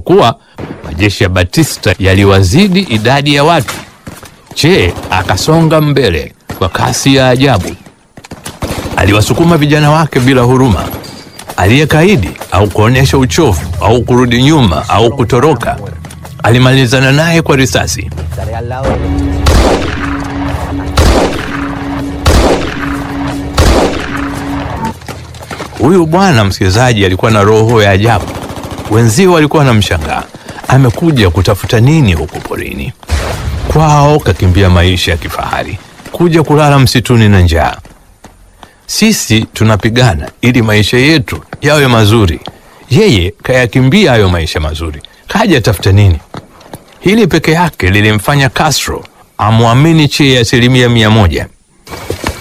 kuwa majeshi ya Batista yaliwazidi idadi ya watu, Che akasonga mbele kwa kasi ya ajabu. Aliwasukuma vijana wake bila huruma. Aliyekaidi au kuonyesha uchovu au kurudi nyuma au kutoroka, alimalizana naye kwa risasi. Estaré al lado de Huyu bwana msikilizaji alikuwa na roho ya ajabu. Wenzio walikuwa wanamshangaa, amekuja kutafuta nini huko porini? Kwao kakimbia maisha ya kifahari, kuja kulala msituni na njaa. Sisi tunapigana ili maisha yetu yawe mazuri, yeye kayakimbia hayo maisha mazuri, kaja tafuta nini? Hili peke yake lilimfanya Castro amwamini Che asilimia mia moja.